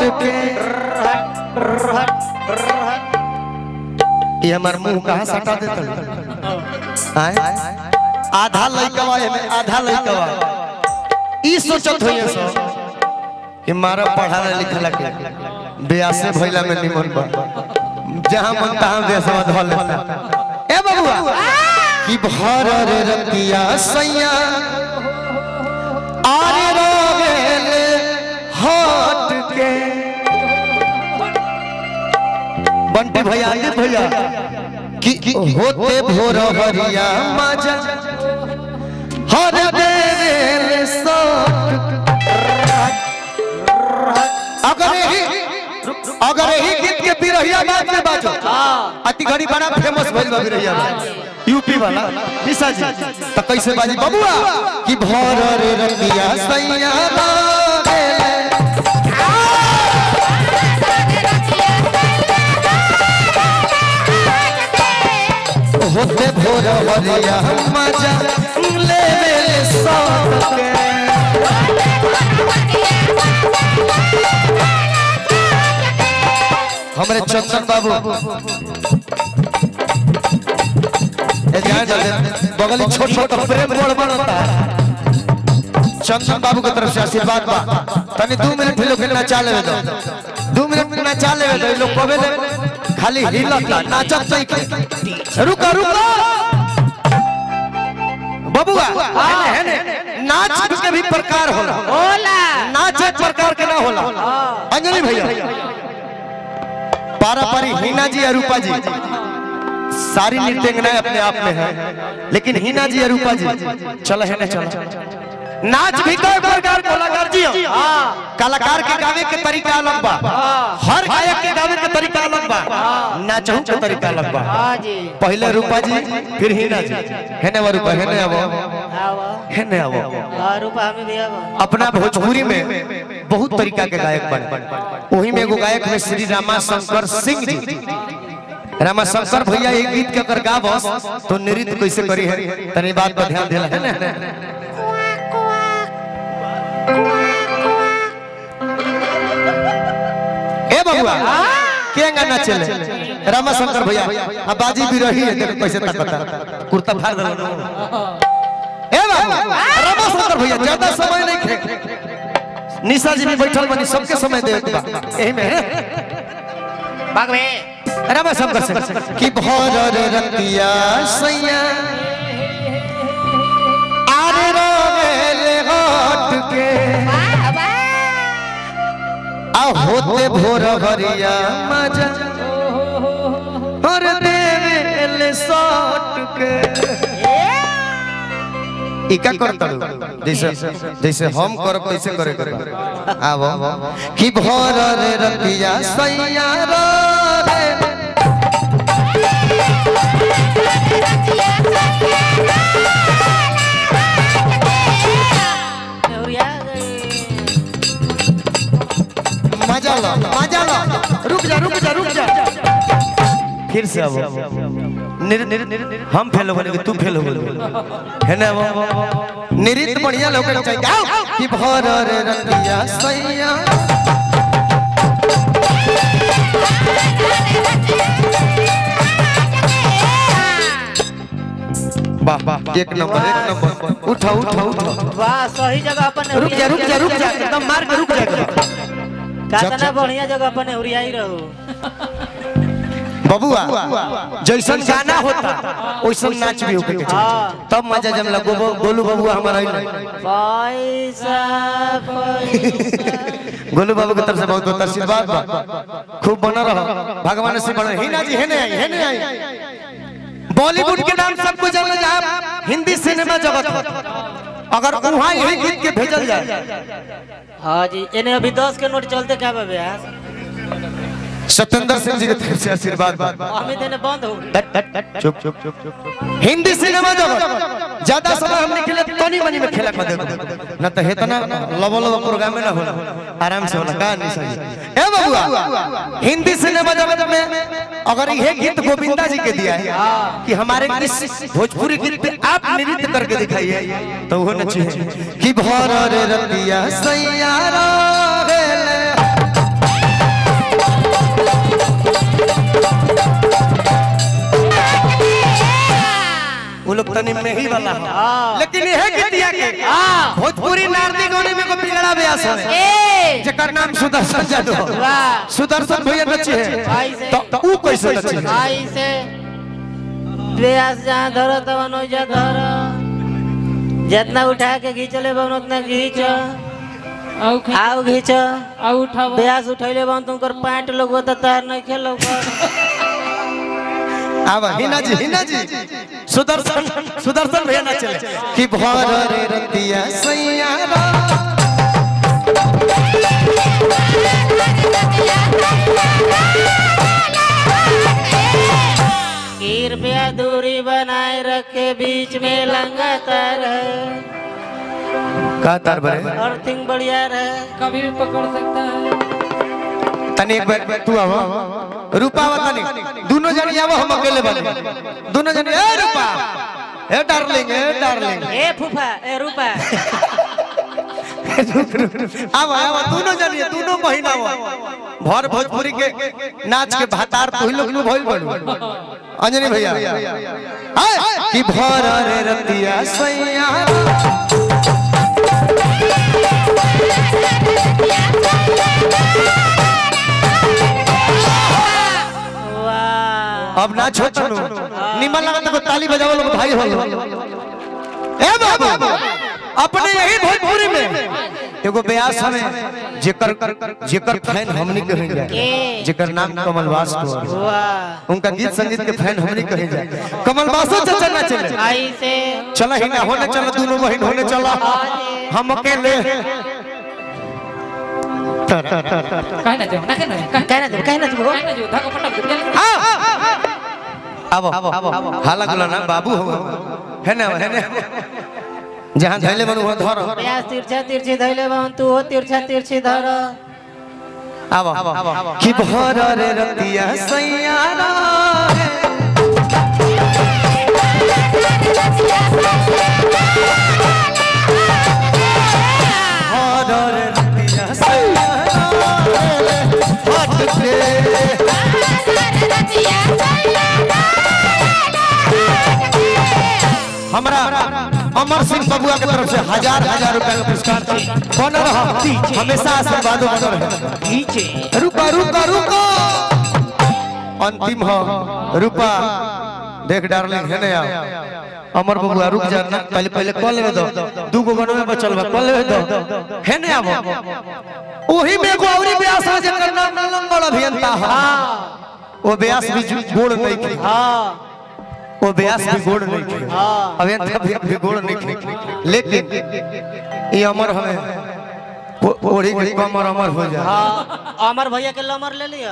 के ये हमार मुंह कहाँ सटा देता आए आधा लइकवा एमे आधा लइकवा ई सोचत होइए सो कि मारा पढ़ाला लिखला के ब्यासे भइला में निमन बा जहां मन तहां बेसवा धल लेता ए बबुआ कि भर रे रतिया सैया आरे रोवेल हट के बंटी भैया अजीत भैया कि कि होते भोर हरिया मजा हर देवेल सट अगर यही अगर यही गीत के बिरहिया बात में बाजो अति घड़ी बड़ा फेमस भइल बा बिरहिया बात। यूपी वाला निशा जी तो कैसे बाजी बबुआ कि भोर रे रतिया सैया बारेले होते भोर हरिया मजा ले ले सट के हमरे चंदन बाबू ए ध्यान दे बगल में छोट छोट प्रेम बड़ बनता है चंदन बाबू की तरफ से आशीर्वाद बा तनी दो मिनट लोग नचा लेवे दो दो मिनट नचा लेवे दो लोग कबे ले खाली हिलता नाचत नहीं के रुका रुका बबुआ हेने हेने नाच के भी प्रकार होला होला नाच एक प्रकार के ना होला अंजलि भैया पारापारी हीना जी अरूपा जी सारी नृत्यंगनाएं अपने आप में है लेकिन हीना जी अरूपा जी चलो है ना चलो नाच भी कई प्रकार के कलाकार जी हो। कलाकार के गावे के तरीका अलग बा हर गायक के गावे के तरीका अलग बा नाचहु के तरीका अलग बा हाँ जी पहले रूपा जी फिर हीना जी हेने वो रूपा हेने आवो आवा हेने आवो हाँ रूपा हमें भी आवा अपना भोजपुरी में बहुत तरीका के गायक बने वही में एगो गायक है श्री रामा शंकर सिंह जी रामा शंकर भैया एक गीत के अगर गावस तो नृत्य कैसे करी है तनी बात पर ध्यान देला है ना ए बबुआ के गाना चले रामा शंकर भैया अब बाजी भी रही है देखो कैसे तकता कुर्ता फाड़ देला ए बाबू रामा शंकर भैया ज्यादा समय नहीं खे निशा जी भी बैठल बनी सबके समय दे बा एही में भाग में रामा शंकर से कि भोर रे रतिया सैया आरे रोवेले हट के आ होते भोर भरिया मजा और देवेले सट के ई का करता जैसे जैसे हम करब कैसे करे करे आवो कि भोर रे रतिया सैया रे नेवरिया मजा लो मजा लो रुक जा रुक जा रुक जा फिर से आवो निर निर हम फेल हो गए तू फेल हो गए है ना वो निरित बढ़िया लोग चाहिए आओ कि भोर रे रतिया सैया वाह वाह एक नंबर एक नंबर उठा उठा उठा वाह सही जगह अपन रुक जा रुक जा रुक जा एकदम मार के रुक जा कितना बढ़िया जगह अपन नेवरिया ही रहो बबुआ जैसन गाना होता वैसन नाच भी होके के चाहिए हाँ। तब मजा जब लगो गोलू बबुआ हमारा ही नहीं पैसा पैसा गोलू बाबू की तरफ से बहुत बहुत आशीर्वाद बा खूब बना रहो भगवान से बना हिना जी हेने आई हेने आई बॉलीवुड के नाम सबको जाना जहाँ हिंदी सिनेमा जगत हो अगर वहाँ यही गीत के भेजल जाए हाँ जी इन्हें अभी दस के नोट चलते क्या बाबे यार सत्येंद्र सिंह जी की तरफ से आशीर्वाद बा अमित इन्हें बंद हो गई चुप चुप चुप चुप हिंदी सिनेमा जगत ज्यादा समय हमने खेले तनी मनी में खेला कर देखो न तो हेतना लबो लबो प्रोग्राम में ना होला आराम से होला का नहीं सही ए बबुआ हिंदी सिनेमा जगत में अगर ये गीत गोविंदा जी के दिया है कि हमारे इस भोजपुरी गीत पे आप नृत्य करके दिखाइए तो वो नचिए कि भोर रे रतिया सैया रे तनी मेही वाला हो हाँ। लेकिन यह गीतिया के हाँ। भोजपुरी नारदी गाने में को बिगड़ा ब्यास है ए जेकर नाम सुदर्शन जादव वाह सुदर्शन भैया नचे भाई है से तो ऊ कैसे नचे आई से प्रयास जहाँ धरो तब नोजा धरो जितना उठा के खींचले बन उतना खींच आउ खे आओ खींच आउ उठाव प्रयास उठैले बन तुमकर पैंट लोग तो तार नहीं खेलो आवा हिना जी हिना जी सुदर्शन सुदर्शन भैया नचे कि भर रे रतिया सैया रा कृपया दूरी बनाए रखे बीच में लंगातार है का तार बरे अर्थिंग बढ़िया रहे कभी भी पकड़ सकता है तनी एक बार तू आवा रूपा आवा तनी दोनों जनी आवा हम अकेले बने दोनों जनी ए रूपा ए डार्लिंग ए डार्लिंग ए फूफा ए रूपा आवा आवा दोनों जनी दोनों महीना आवा भर भोजपुरी के नाच के भातार तू लोग नु भइल बड़ू अंजनी भैया हाय कि भर रे रतिया सैया वाह अब ना छोड़ छोड़ो निमन लगा तो ताली बजाओ लोग भाई हो ए बाबू अपने यही भोजपुरी में एगो ब्यास हमें जेकर जेकर फैन हमनी कहे जाए ए जेकर नाम कमलवास को वाह उनका गीत संगीत के फैन हमनी कहे जाए कमलवासो चचा ना चले आई से चला ही ना होने चला दोनों बहन होने चला हम अकेले काहे ना जाओ ना कहना काहे कहना तुम कहना तुम काहे ना जाओ धागा पटक दे चल अब हाला गुला ना बाबू हो है ना है ना जहाँ धैले बनु वहाँ धर प्यास तिरछा तिरछी धैले बहन तू हो तिरछा तिरछी धर आवा कि भर रे रतिया सैयारा भर रे रतिया सैयारा हट के हमरा अमर सिंह बबुआ के तरफ से हजार हजार रुपए का पुरस्कार बन रहा हमेशा आशीर्वाद रहे रुका रुका रुका अंतिम हो रुपा देख डार्लिंग है ना अमर बबुआ रुक जा ना पहले पहले कॉल लेवे दो दू गो गनो में बचल बा कॉल लेवे दो है ना अब ओही में एगो औरी ब्यास है जेकर नाम लंगड़ अभियंता है वो ब्यास भी जु- गोड़ नहीं की हाँ वो ब्यास भी गोड़ नहीं की हाँ अभियंता भी भी गोड़ नहीं की लेकिन ये अमर हमें ओ- ओढ़ी के कमर अमर हो जाए हाँ अमर भैया के लमर ले लिया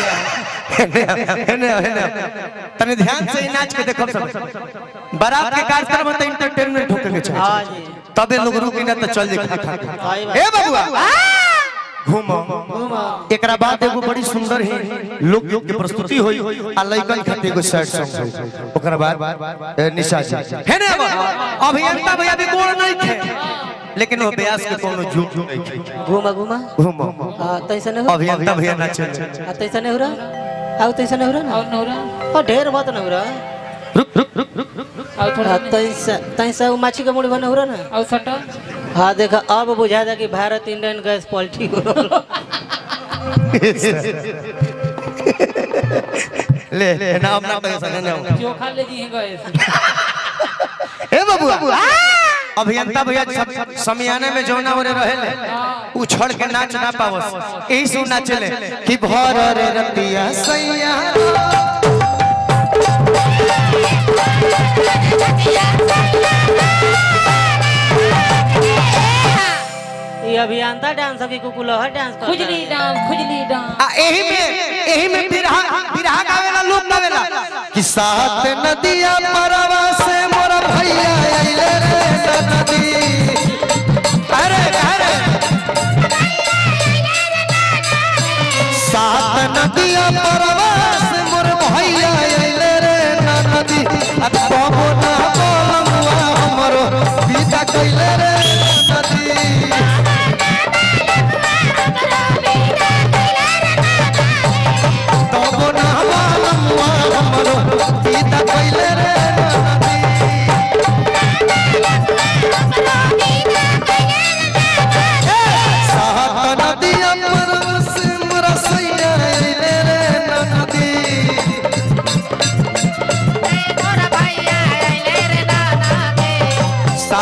हेने हेने तने ध्यान से ही नाच के देखो सब बारात के कार्यक्रम में तो एंटरटेनमेंट होके के हाँ चाहिए जी तबे लोग रुकी ना तो चल जे खा खा के। सही बात। ए बबुआ घूमो घूमो। एकरा बाद एगो बड़ी सुंदर ही लोक गीत के प्रस्तुति होई आ लइकन खातिर एगो सैड सॉन्ग होई ओकरा बाद ए, निशा जी है ना अब अभियंता भैया भी गोड़ नहीं थे लेकिन वो ब्यास के कोनो झूठ नहीं थे घूमा घूमा घूमो हाँ तैसे नहीं हो अभियंता भैया नाचे हाँ तैसे नहीं हो रहा आओ तैसे नहीं हो रहा और ना नौरा हाँ ढेर बात नहीं हो रहा और थोड़ा हाँ तैसे तैसे वो माछी का मुड़ी बना हो रहा ना और सटा हाँ देखा अब बुझा था कि भारत इंडियन गैस पॉलिटी हो रहा ले ले नाम ना पैसा ना जाओ चोखा ले जी हैं गए ए बबुआ अभियंता भैया सब समियाने में जौना ओरे रहेले उछड़ के नाच ना पावस यही से उ नाचले कि भर रे रतिया सैया ये अभियंता डांस की कुकुलहर डांस करता है। खुजली डांस खुजली डांस आ एही में एही में बिरहा बिरहा गावेला लोग गावेला कि सात नदिया परवा से मोर भैया आइले रे नदी अरे अरे सात नदिया परवा से मोर भैया आइले रे नदी आ कबो ना बोलमुआ हमरो विदा कइले रे नदी तबो ना बालमुआ हमरो सीता कइले रे नदी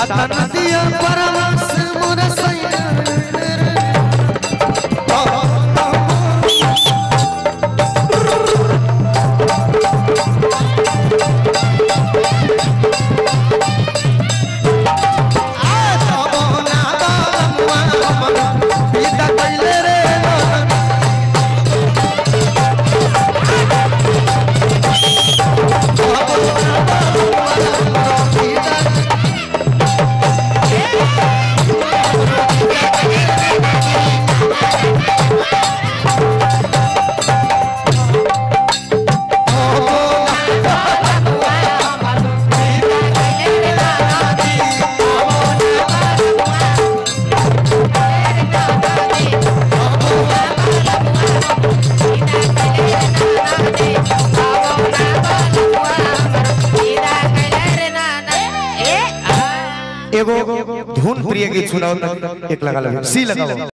सात नदिया परवास मोर सैया पिता कैले रे एगो धुन प्रिय गीत सुनाओ तक एक लगा लो सी लगाओ